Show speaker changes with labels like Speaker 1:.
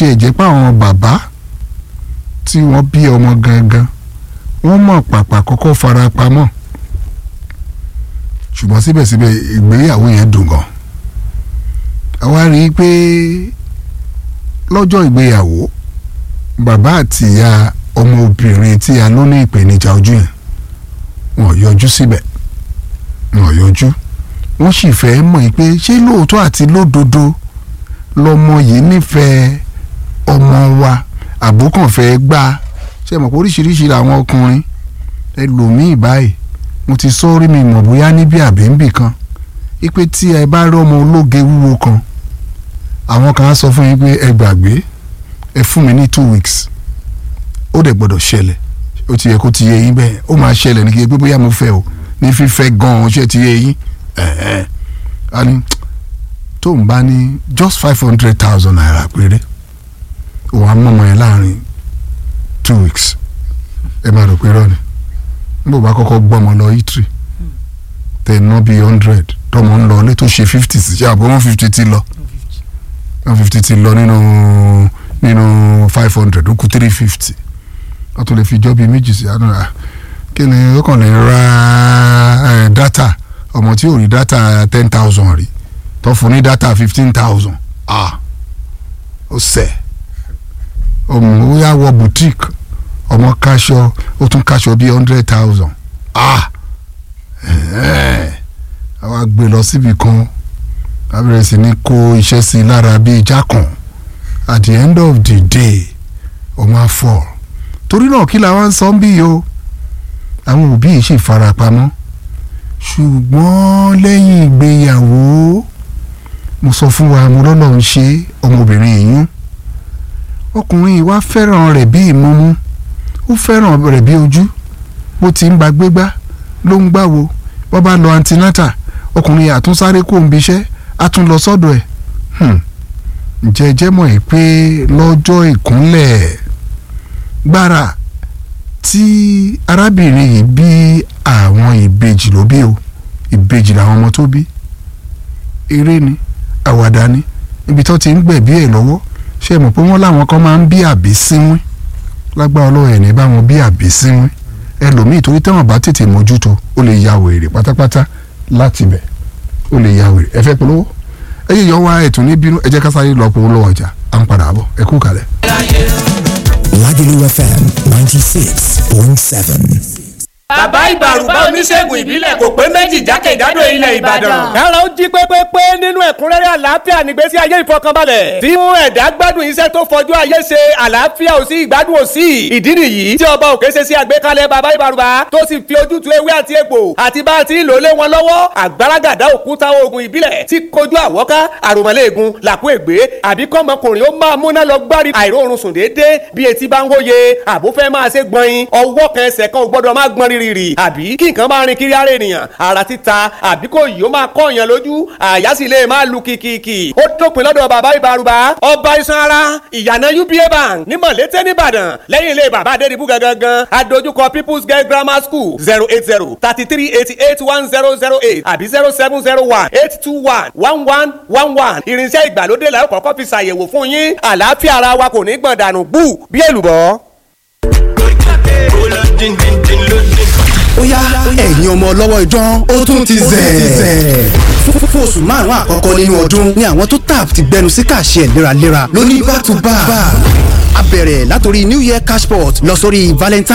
Speaker 1: tiẹ̀ jẹ́ pé àwọn bàbá tí wọ́n bí ọmọ gangan wọ́n mọ̀ pàpà kọ́kọ́ fara pamọ́ ṣùgbọ́n síbẹ̀síbẹ̀ ìgbéyàwó yẹn dùn gan àwa rí i pé lọ́jọ́ ìgbéyàwó bàbá àti ìyá ọmọbìnrin tí a ló ní ìpèníjà ojú yẹn wọn yọjú síbẹ̀ wọn yọjú wọ́n sì fẹ́ mọ̀ pé ṣé lóòótọ́ àti lódodo lọmọ yìí nífẹ̀ẹ́ ọmọ wa àbókàn fẹ́ gbà ṣe mọ̀ pé oríṣiríṣi làwọn ọkùnrin ẹlòmíì báyìí mo ti sọ orí mi mọ̀ bóyá níbi àbẹ́ǹbì kan ipe tí ẹ bá rí ọmọ ológe wúwo kan àwọn kan á sọ fún yín pé ẹ gbàgbé ẹ fún mi ní two weeks ó dẹ̀ gbọ́dọ̀ ṣẹlẹ̀ ó ti yẹ kó ti yé yín bẹ́ẹ̀ ó máa ṣẹlẹ̀ ní kí pé bóyá mo fẹ́ o ní fífẹ́ gan-an ṣé ti yé yín ẹ̀ẹ́ a ní tó ń bá ní just five hundred thousand naira péré òun á mọ̀mọ́ yẹn láàrin two weeks ẹ máa rò pé rọ ni níbo bá kọ́kọ́ gbọ́mọ lọ itri tẹ̀ ná bíi hundred tọmọ ń lọ ilé tó ṣe fifty sí ṣe àbọ̀ one fifty ti lọ one fifty ti lọ nínú nínú five hundred ó kù three fifty wọ́n tún lè fi jọ́ bíi méjì sí àná kí ni ó kàn lè ra data ọmọ tí ò rí data ten thousand rí tó fún ní data fifteen thousand ah ó sẹ̀ ọmọ ó yà wọ boutique ọmọ kaṣọ ó tún kaṣọ bíi hundred thousand ah àwa gbé lọ síbi kan a bẹ̀rẹ̀ sí ní kó iṣẹ́ sí i lára bíi jákàn at the end of the day ọmọ afọ torí náà kí làwọn ń sọ ń bí yìí o àwọn òbí yìí sì farapamọ́ ṣùgbọ́n lẹ́yìn ìgbéyàwó mo sọ fún wa mo lọ́nà ń ṣe ọmọbìnrin yìí ọkùnrin yìí wá fẹ́ràn rẹ̀ bí ìmúmú ó fẹ́ràn rẹ̀ bí ojú bó ti ń gba gbégbá ló ń gbáwo bó bá lọ antinata ọkùnrin yìí àtúnsáré kó ń biṣẹ́ á tún lọ sọ́dọ̀ ẹ̀ ǹjẹ́ ẹ jẹ́ mọ̀ ẹ́ pé lọ́jọ́ ìkúnlẹ̀ gbára tí arábìnrin yìí bí àwọn ìbejì ló bí o ìbejì làwọn ọmọ tó bí eré ni àwàdà ni ibi tó ti ń gbẹ̀bí ẹ̀ lọ́wọ́ ṣe mọ̀ pé wọ́n láwọn kan máa ń bí àbí sínwín lágbára ọlọ́run ẹ̀ ní bá wọn bí àbí sínwín ẹlòmíì torí tẹ́wọ̀n bá tètè mójútó ó lè ya wèrè pátápátá láti bẹ̀ ó lè ya wèrè ẹ fẹ́ polówó ẹ yíyọ wá ẹ̀tún ní bínú ẹ jẹ́ ká sáré lọ polówó ọjà à ń padà bọ̀ ẹ kú kalẹ̀.
Speaker 2: Lagelu FM ninety six point seven.
Speaker 3: bàbá ìbàrùbá oníṣègùn ìbílẹ̀ kò pé méjì jákèjádò ilẹ̀ ìbàdàn.
Speaker 4: kára ó jí pépépé nínú ẹ̀kúnrẹ́rẹ́ àlàáfíà nígbésí ayé ìfọkànbalẹ̀. tí mú ẹ̀dá gbádùn iṣẹ́ tó fojú ayé ṣe àlàáfíà ò sí ìgbádùn ò sí. ìdí nìyí tí ọba òkè ṣe sí àgbékalẹ̀ bàbá ìbàrùbá tó sì fi ojútùú ewé àti egbò àti bá a ti ń lò lé wọn lọ́wọ́ àgbàràgàdá òkúta oògùn ìbílẹ̀ tí kojú àwọ́ká àròmọ́lẹ́ẹ̀gùn làkú ègbé àbí kọ́mọkùnrin ó máa múná lọ gbárí àìróorun sùn déédéé bí etí bá ń wóye àbúfẹ́ máa ṣe gbọ̀nyin ọwọ́ kan ẹsẹ̀ kan ò gbọ́dọ̀ máa gbọ́n rírì àbí kí nǹkan máa rin kiri ara ènìyàn ara títa àbí kò yìí ó máa kọ́ èèyàn lójú àyà sì lè máa lu kìkìkì ó dópin lọ́dọ̀ bàbá ìbárúbá ọba iṣan ara ìyànà uba bank ní mọ̀lété nìbàdàn lẹ́yìn ilé bàbá adédìbú gangan adójúkọ people's girl grammar school zero eight zero thirty three eighty eight one zero zero eight àbí zero seven zero one eight two one one one one one irinṣẹ́ ìgbàlódé la ó kọ́kọ́ fi ṣàyẹ̀wò fún yín àlàáfíà ara wa kò ní gbọ̀n dànù bú bí èlùbọ́.
Speaker 5: ó yá ẹ̀yin ọmọ ọlọ́wọ́ idán ó tún ti zẹ̀. fún oṣù márùn-ún àkọ́kọ́ nínú ọdún ni àwọn tó tap ti gbẹnu sí kàṣẹ léraléra lóní back to back. a bẹ̀rẹ̀ látòrí new year cashport lọ sórí valentine.